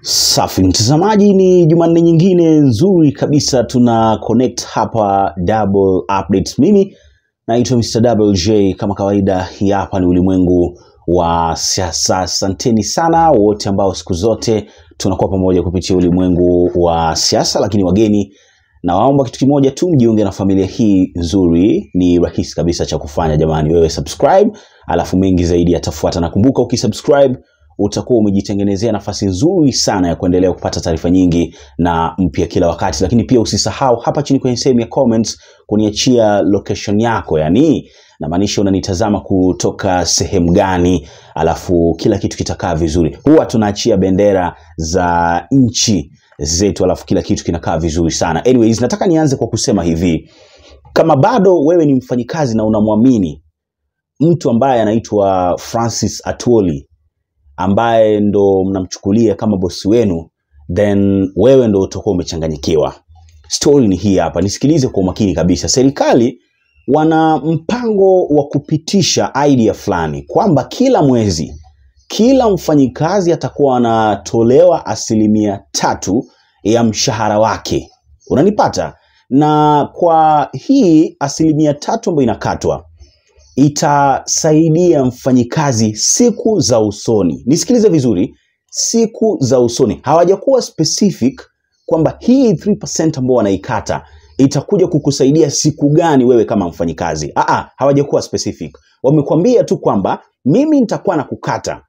Safi mtazamaji, ni Jumanne nyingine nzuri kabisa, tuna connect hapa Double Updates. Mimi naitwa Mr. Double J kama kawaida. Hii hapa ni ulimwengu wa siasa. Asanteni sana wote ambao siku zote tunakuwa pamoja kupitia ulimwengu wa siasa, lakini wageni nawaomba kitu kimoja tu, mjiunge na familia hii nzuri. Ni rahisi kabisa cha kufanya jamani, wewe subscribe, alafu mengi zaidi yatafuata. Nakumbuka ukisubscribe utakuwa umejitengenezea nafasi nzuri sana ya kuendelea kupata taarifa nyingi na mpya kila wakati, lakini pia usisahau hapa chini kwenye sehemu ya comments kuniachia location yako, yani namaanisha unanitazama kutoka sehemu gani, alafu kila kitu kitakaa vizuri. Huwa tunaachia bendera za nchi zetu, alafu kila kitu kinakaa vizuri sana. Anyways, nataka nianze kwa kusema hivi, kama bado wewe ni mfanyikazi na unamwamini mtu ambaye anaitwa Francis Atwoli ambaye ndo mnamchukulia kama bosi wenu, then wewe ndo utakuwa umechanganyikiwa. Story ni hii hapa, nisikilize kwa umakini kabisa. Serikali wana mpango wa kupitisha idea fulani kwamba kila mwezi kila mfanyikazi atakuwa anatolewa asilimia tatu ya mshahara wake, unanipata? Na kwa hii asilimia tatu ambayo inakatwa itasaidia mfanyikazi siku za usoni. Nisikilize vizuri, siku za usoni. Hawajakuwa specific kwamba hii 3% ambao wanaikata itakuja kukusaidia siku gani wewe kama mfanyikazi. Aa, hawajakuwa specific. Wamekwambia tu kwamba mimi nitakuwa na kukata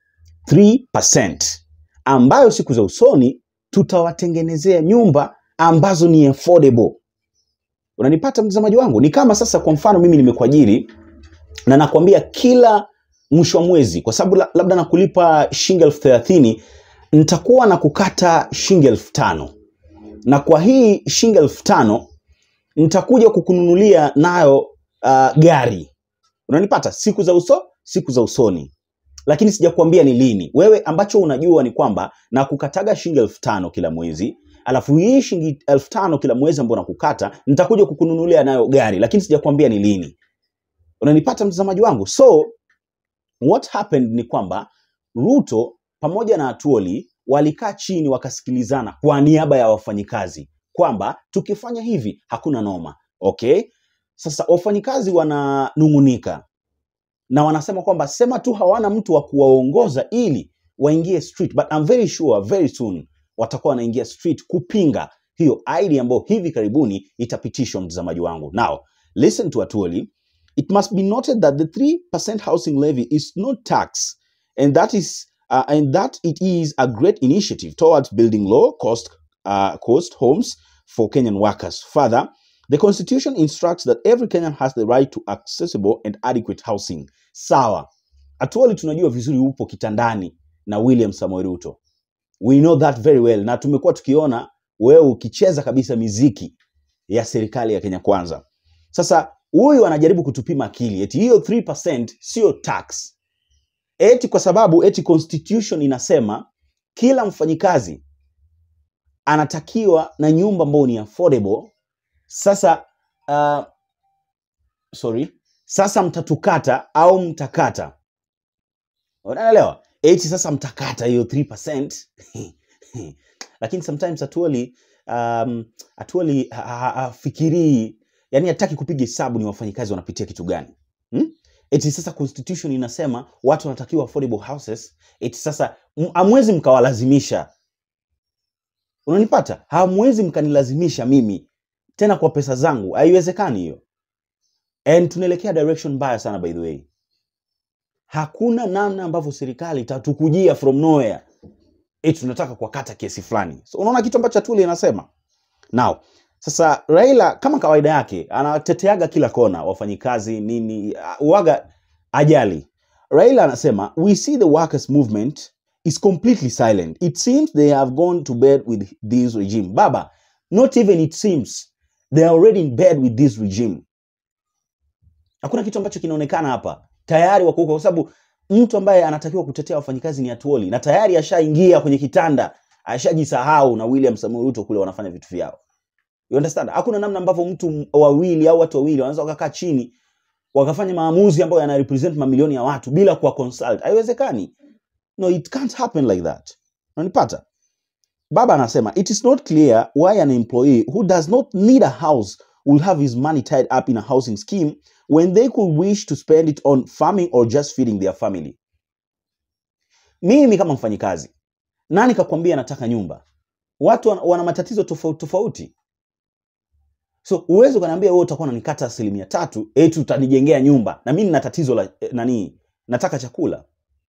3% ambayo siku za usoni tutawatengenezea nyumba ambazo ni affordable. Unanipata mtazamaji wangu? Ni kama sasa, kwa mfano mimi nimekuajiri na nakwambia kila mwisho wa mwezi, kwa sababu la- labda nakulipa shilingi elfu thelathini nitakuwa na kukata shilingi elfu tano na kwa hii shilingi elfu tano nitakuja kukununulia nayo uh, gari. Unanipata? siku za uso siku za usoni, lakini sijakuambia ni lini. Wewe ambacho unajua ni kwamba na kukataga shilingi elfu tano kila mwezi alafu hii shilingi elfu tano kila mwezi ambao nakukata nitakuja kukununulia nayo gari, lakini sijakwambia ni lini. Unanipata mtazamaji wangu? So what happened ni kwamba Ruto pamoja na Atuoli walikaa chini wakasikilizana kwa niaba ya wafanyikazi kwamba tukifanya hivi hakuna noma. Okay, sasa wafanyikazi wananung'unika na wanasema kwamba sema tu hawana mtu wa kuwaongoza ili waingie street, but I'm very sure very soon watakuwa wanaingia street kupinga hiyo idea ambayo hivi karibuni itapitishwa. Mtazamaji wangu, now listen to Atuoli. It must be noted that the 3% housing levy is not tax and that is uh, and that it is a great initiative towards building low cost uh, cost homes for Kenyan workers. Further, the constitution instructs that every Kenyan has the right to accessible and adequate housing. Sawa. Atuoli tunajua vizuri upo kitandani na William Samoei Ruto. We know that very well na tumekuwa tukiona wewe ukicheza kabisa miziki ya serikali ya Kenya Kwanza. Sasa huyu anajaribu kutupima akili eti hiyo 3% sio tax, eti kwa sababu eti constitution inasema kila mfanyikazi anatakiwa na nyumba ambayo ni affordable. Sasa uh, sorry, sasa mtatukata au mtakata, unaelewa? Eti sasa mtakata hiyo 3% lakini sometimes Atuoli um, Atuoli ha- ha- hafikirii yani hataki kupiga hesabu ni wafanyikazi wanapitia kitu gani hmm? Eti sasa constitution inasema watu wanatakiwa affordable houses, eti sasa m- hamwezi mkawalazimisha. Unanipata? Hamwezi mkanilazimisha mimi tena kwa pesa zangu, haiwezekani hiyo. And tunaelekea direction mbaya sana by the way. Hakuna namna ambavyo serikali itatukujia from nowhere eti tunataka kuwakata kiasi fulani. So, unaona kitu ambacho Atuli anasema now. Sasa Raila kama kawaida yake anateteaga kila kona, wafanyikazi nini, uh, uwaga ajali. Raila anasema we see the workers movement is completely silent. It seems they have gone to bed with this regime. Baba, not even it seems they are already in bed with this regime. Hakuna kitu ambacho kinaonekana hapa, tayari wako huko, kwa sababu mtu ambaye anatakiwa kutetea wafanyikazi ni Atuoli na tayari ashaingia kwenye kitanda, ashajisahau na William Samoei Ruto kule wanafanya vitu vyao. You understand? Hakuna namna ambavyo mtu m- wawili au watu wawili wanaweza wakakaa chini wakafanya maamuzi ambayo yana represent mamilioni ya watu bila kuwa consult. Haiwezekani. No, it can't happen like that. Unanipata? baba anasema it is not clear why an employee who does not need a house will have his money tied up in a housing scheme when they could wish to spend it on farming or just feeding their family mimi kama mfanyikazi nani kakwambia nataka nyumba watu wana, wana matatizo tofauti tofauti so uwezi ukaniambia wewe utakuwa unanikata asilimia tatu eti utanijengea nyumba na mimi nina tatizo la eh, nani nataka chakula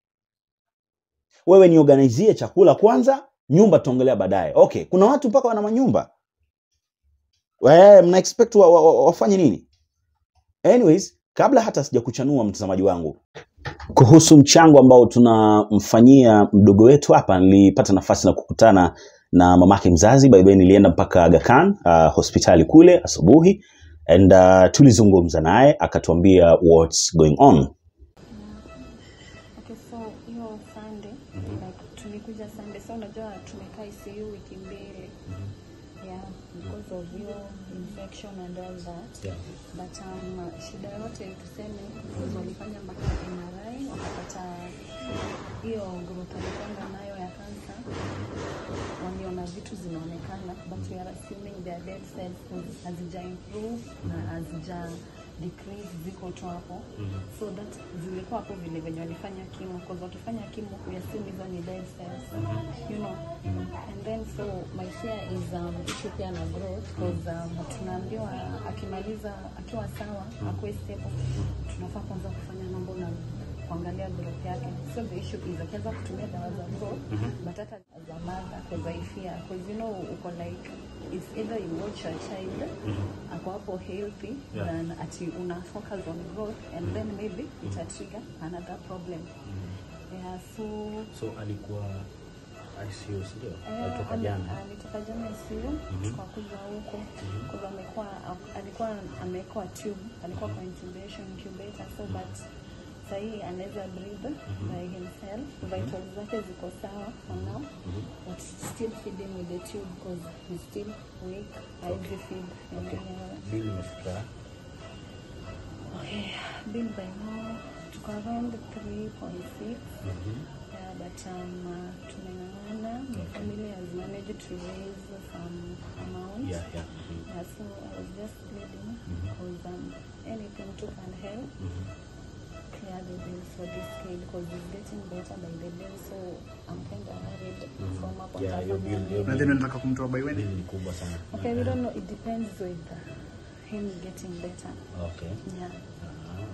wewe niorganizie chakula kwanza nyumba tutaongelea baadaye okay kuna watu mpaka wana manyumba Wewe, mna expect wa, wa, wa, wafanye nini anyways kabla hata sijakuchanua mtazamaji wangu kuhusu mchango ambao tunamfanyia mdogo wetu hapa nilipata nafasi na kukutana na mamake mzazi by the way nilienda mpaka Aga Khan uh, hospitali kule asubuhi and uh, tulizungumza naye akatuambia what's going on Okay, so hiyo Sunday like tulikuja Sunday, so unajua tumekaa ICU wiki mbili yeah, because of hiyo infection and all that Yeah. but um, shida yote tuseme because walifanya mpaka MRI wakapata hiyo group alikwenda nayo ya kansa, waliona vitu zinaonekana but we are assuming they are dead cells because hazija improve na hazija decrease ziko tu hapo so that zilikuwa hapo vile venye walifanya kimo because wakifanya kimo we assume hizo ni dead cells you know and then so my fear is um, issue pia na growth because um, tunaambiwa akimaliza akiwa sawa akuwe stable tunafaa kwanza kufanya mambo na kuangalia growth yake so the issue is akianza kutumia dawa za growth but hata za mother because I fear because you know uko like it's either you watch your child ako hapo healthy Yeah. than ati una focus on growth and then maybe ita trigger another problem yeah so so alikuwa ICU sio Eh, alitoka ali- jana alitoka jana ICU tukakuja huko kwa amekuwa alikuwa amewekwa tube alikuwa kwa intubation incubator so but sahii anaweza breathe by himself vitals zake ziko sawa for now but still feeding with the tube because he's still weak hawezi feed okay yenyewe bill imefika Okay, bill by now tuko around 3.6 yeah, but um, uh, tumeng'ang'ana the family has managed to raise some amount yeah yeah mhm. Yeah, so I was just pleading because um, anything to can help clear the bills for this kid because he's getting better by the day so I'm kind of worried from up yeah hiyo bill hiyo na then unataka kumtoa by when bill ni kubwa sana Okay, we don't know. It depends with uh, him getting better. okay Yeah. Ah.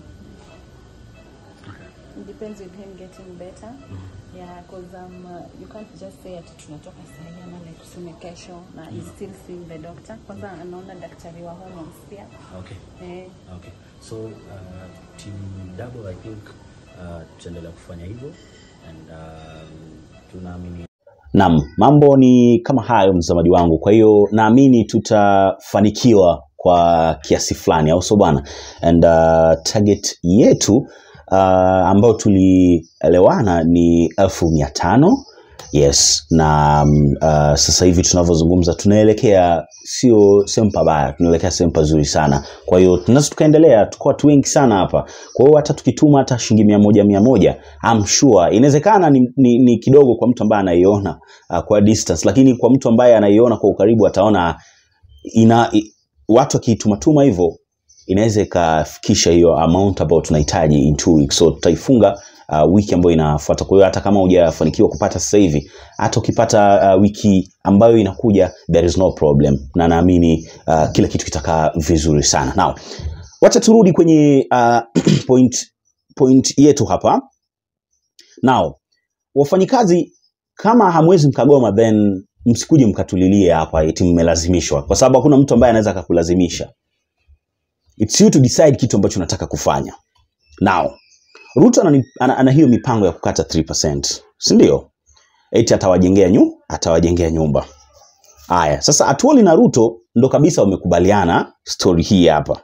It depends with him getting better. Yeah, because um, uh, you can't just say ati tunatoka sahi ama like tuseme kesho na he's still seeing the doctor. Kwanza anaona daktari wa hormones pia. okay Eh, okay so uh, team double i think uh, tutaendelea kufanya hivyo and um, tunaamini Naam, mambo ni kama hayo mtazamaji wangu. Kwa hiyo naamini tutafanikiwa kwa kiasi fulani, au sio bwana? And uh, target yetu uh, ambayo tulielewana ni elfu mia tano yes, na um, uh, sasa hivi tunavyozungumza tunaelekea sio sehemu pabaya, tunaelekea sehemu pazuri sana. Kwa hiyo tunaweza tukaendelea, tuko watu wengi sana hapa. Kwa hiyo hata tukituma hata shilingi mia moja mia moja I'm sure inawezekana ni, ni, ni kidogo kwa mtu ambaye anaiona uh, kwa distance, lakini kwa mtu ambaye anaiona kwa ukaribu ataona ina i, watu wakiitumatuma hivyo inaweza ikafikisha hiyo amount ambayo tunahitaji in two weeks. So tutaifunga uh, wiki ambayo inafuata. Kwa hiyo hata kama hujafanikiwa kupata sasa hivi, hata ukipata uh, wiki ambayo inakuja, there is no problem, na naamini uh, kila kitu kitakaa vizuri sana. Now, wacha turudi kwenye uh, point, point yetu hapa. Now, wafanyikazi kama hamwezi mkagoma, then msikuje mkatulilie hapa eti mmelazimishwa, kwa sababu hakuna mtu ambaye anaweza akakulazimisha. It's you to decide kitu ambacho unataka kufanya. Now, Ruto ana, ana, ana hiyo mipango ya kukata 3%, si ndio? Eti atawajengea nyu, atawajengea nyumba. Haya, sasa Atuoli na Ruto ndo kabisa wamekubaliana story hii hapa.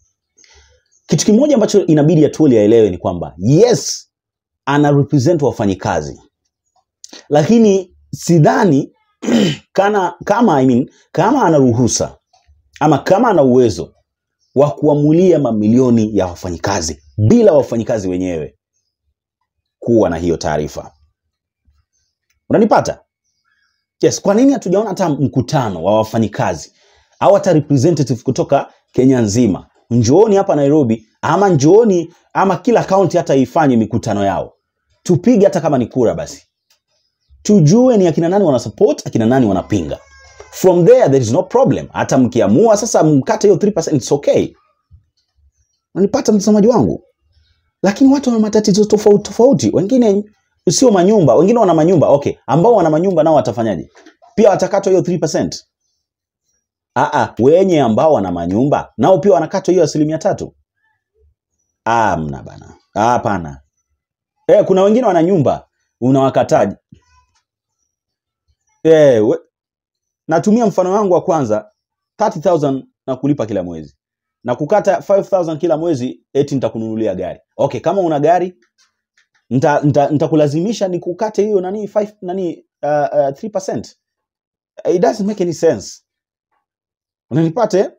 Kitu kimoja ambacho inabidi Atuoli aelewe ni kwamba yes, ana represent wafanyikazi, lakini sidhani kana, kama, I mean, kama ana ruhusa ama kama ana uwezo wa kuamulia mamilioni ya wafanyikazi bila wafanyikazi wenyewe kuwa na hiyo taarifa. Unanipata? yes kwa nini hatujaona hata mkutano wa wafanyikazi au hata representative kutoka kenya nzima njooni hapa nairobi ama njooni ama kila kaunti hata ifanye mikutano yao tupige hata kama ni kura basi tujue ni akina nani wana support akina nani wanapinga from there there is no problem hata mkiamua sasa mkate hiyo 3% it's okay unanipata mtazamaji wangu lakini watu wana matatizo tofauti tofauti wengine sio manyumba wengine wana manyumba okay ambao wana manyumba nao watafanyaje pia watakatwa hiyo 3% Aa, wenye ambao wana manyumba nao pia wanakatwa hiyo asilimia tatu Ah, mna bana Ah, hapana eh, kuna wengine wana nyumba unawakataji eh, we, natumia mfano wangu wa kwanza 30000 na kulipa kila mwezi na kukata 5000 kila mwezi eti nitakununulia gari okay kama una gari nita- nita- nitakulazimisha ni kukate hiyo nani 5 nani uh, uh, 3% it doesn't make any sense unanipate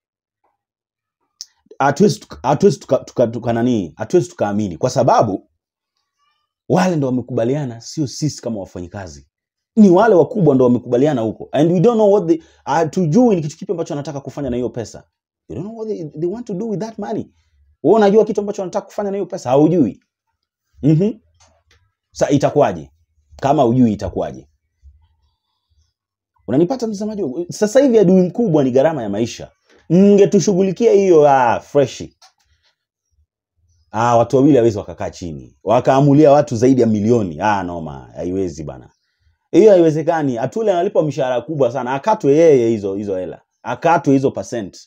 hatuwezi tuka- hatuwezi tuka, tuka, tuka nani hatuwezi tukaamini kwa sababu wale ndo wamekubaliana sio sisi kama wafanyikazi ni wale wakubwa ndo wamekubaliana huko and we don't know what they hatujui ni kitu kipi ambacho wanataka kufanya na hiyo pesa we don't know what they, they want to do with that money wewe unajua kitu ambacho wanataka kufanya na hiyo pesa haujui mhm sa itakuwaje kama hujui itakuwaje unanipata mtazamaji wangu? sasa hivi adui mkubwa ni gharama ya maisha mngetushughulikia hiyo ah, freshi ah, watu wawili hawezi wakakaa chini wakaamulia watu zaidi ya milioni ah, noma haiwezi bana hiyo haiwezekani atule analipa mshahara kubwa sana akatwe yeye hizo hizo hela akatwe hizo percent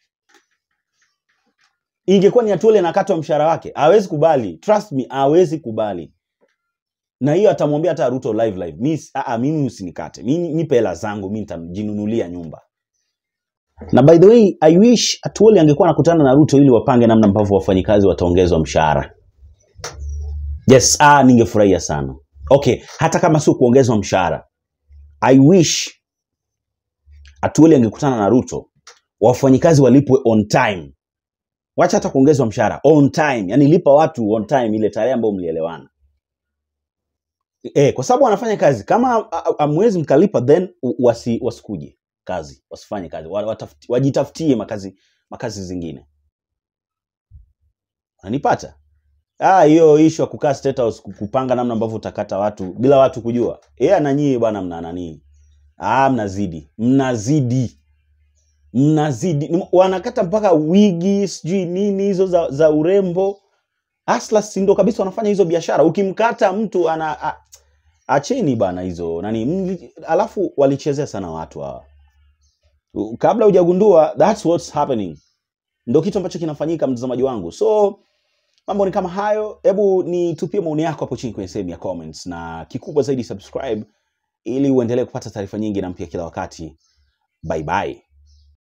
ingekuwa ni atule nakatwa mshahara wake hawezi kubali trust me hawezi kubali na hiyo atamwambia hata ruto live live mi, aa, mimi usinikate mi nipe hela zangu mi nitajinunulia nyumba na by the way i wish atuoli angekuwa anakutana na ruto ili wapange namna ambavyo wafanyikazi wataongezwa mshahara yes ah, ningefurahia sana okay hata kama sio kuongezwa mshahara i wish atuoli angekutana na ruto wafanyikazi walipwe on time wacha hata kuongezwa mshahara on time yani lipa watu on time ile tarehe ambayo mlielewana e, kwa sababu wanafanya kazi kama a- a- amwezi mkalipa then u- wasi, wasikuje kazi wasifanye kazi wa- watafuti- wajitafutie makazi makazi zingine unanipata Ah, hiyo ishu ya kukaa State House ku- kupanga namna ambavyo utakata watu bila watu kujua yeye na nyie bwana mna nani ah, mnazidi mnazidi mnazidi Ni- wanakata mpaka wigi sijui nini hizo za, za urembo Aslas si ndo kabisa wanafanya hizo biashara ukimkata mtu ana a, acheni bana hizo nani mli, alafu walichezea sana watu hawa U- kabla hujagundua that's what's happening ndo kitu ambacho kinafanyika mtazamaji wangu so mambo ni kama hayo hebu nitupie maoni yako hapo chini kwenye sehemu ya comments na kikubwa zaidi subscribe ili uendelee kupata taarifa nyingi na mpya kila wakati bye bye